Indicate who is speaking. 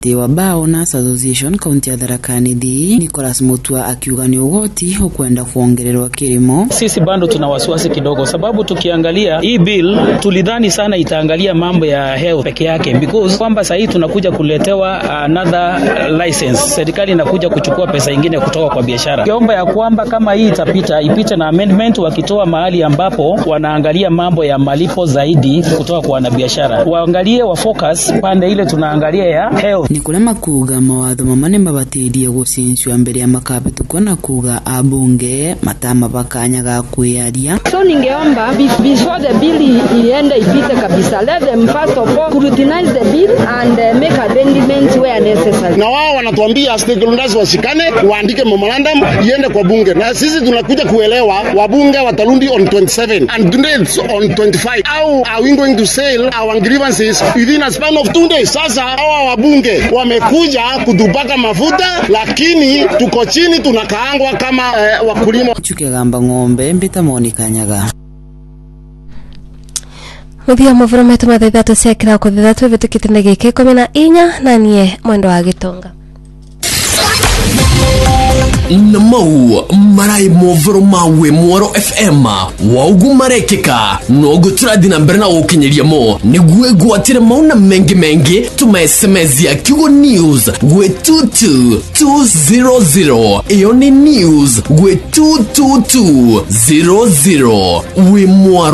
Speaker 1: wa Bao Nurse Association kaunti ya Tharaka Nithi Nicholas Mutua akiuga ni ugoti ukwenda kuongererwa kilimo.
Speaker 2: Sisi bado tuna wasiwasi kidogo, sababu tukiangalia hii bill tulidhani sana itaangalia mambo ya health peke yake, because kwamba sahii tunakuja kuletewa another license, serikali inakuja kuchukua pesa ingine kutoka kwa biashara. Kiomba ya kwamba kama hii itapita, ipite na amendment, wakitoa mahali ambapo wanaangalia mambo ya malipo zaidi kutoka kwa wanabiashara, waangalie wa focus pande ile tunaangalia ya health.
Speaker 1: ni kurema kuga mawatho mamane mabatirie gucincua mbere ya makabitukwo na kuga abunge matamabakanya ga kwiaria
Speaker 3: So ningeomba be- before the bill i- iende ipite kabisa, let them first of all scrutinize the bill and uh, make amendments where necessary.
Speaker 4: na wao wanatuambia stakeholders washikane waandike memorandum iende kwa bunge, na sisi tunakuja kuelewa wabunge watarundi on 27 and dates on 25. How are we going to settle our grievances within a span of two days? Sasa hawa wabunge wamekuja kutupaka mafuta, lakini tuko chini tunakaangwa kama eh, wakulima.
Speaker 1: chukegamba ng'ombe mbitamonekanyaga
Speaker 5: muthia muvuro metu mathaa ithatu cia kirako thithatu ivitukite na giki ikumi na inya na nie mwendo wa gitonga
Speaker 6: na mau marai movoro mawe mwaro fm waugu marekeka nogu turathi na mbere na gukinyiria mo niguo igwatire mau na mengi mengi tuma sms ya kiugo news gwe tutu 200 iyo ni news gwe 22200 wi mwaro